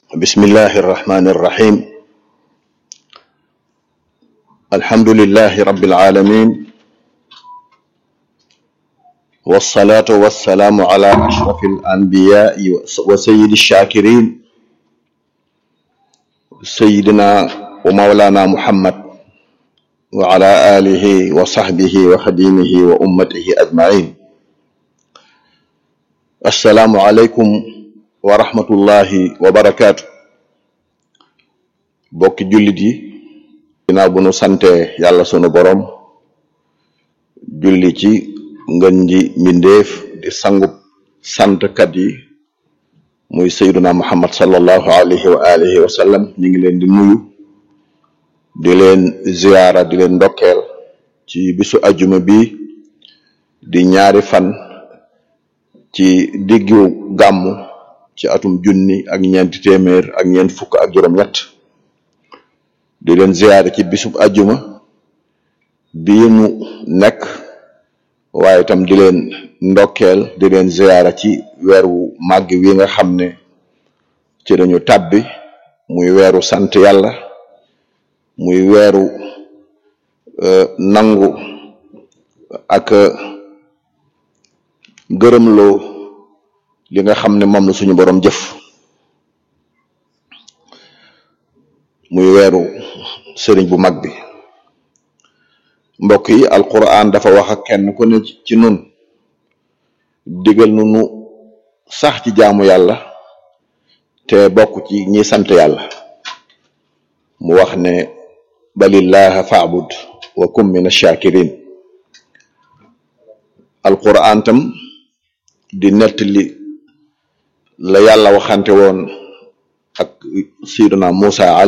بسم الله الرحمن الرحيم الحمد لله رب العالمين والصلاة والسلام على أشرف الأنبياء وسيد الشاكرين سيدنا ومولانا محمد وعلى آله وصحبه وخديمه وأمته أجمعين السلام عليكم wa rahmatullahi wa barakaatu bokki jullit yi ginnaaw bu nu sante yàlla sunu borom julli ci ngën ji mbindeef di sangub santkat yi muy sayduna muhammad sallallahu alayhi wa alihi wa sallam ñu ngi leen di nuyu di leen ziyaara di leen ndokkeel ci bisu ajuma bi di ñaari fan ci diggu gàmmu ci atum junni ak ñeenti téeméer ak ñeent fukk ak juróom-ñett di leen ziyaare ci bisub ajjuma bii nu nekk waaye itam di leen ndokkeel di leen ziyaara ci weer wu màgg wi nga xam ne ci dañu tàbbi muy weeru sant yàlla muy weeru nangu ak gërëmloo li nga xam ne moom la suñu boroom jëf muy weeru sëriñ bu mag bi mbokk yi alquran dafa wax ak kenn ku ne ci nun digal nu nu sax ci jaamu yàlla te bokk ci ñi sant yàlla mu wax ne balillaha faabud wa kum min ash-shakirin alquran tam di nettali la yàlla waxante woon ak sayyiduna Musa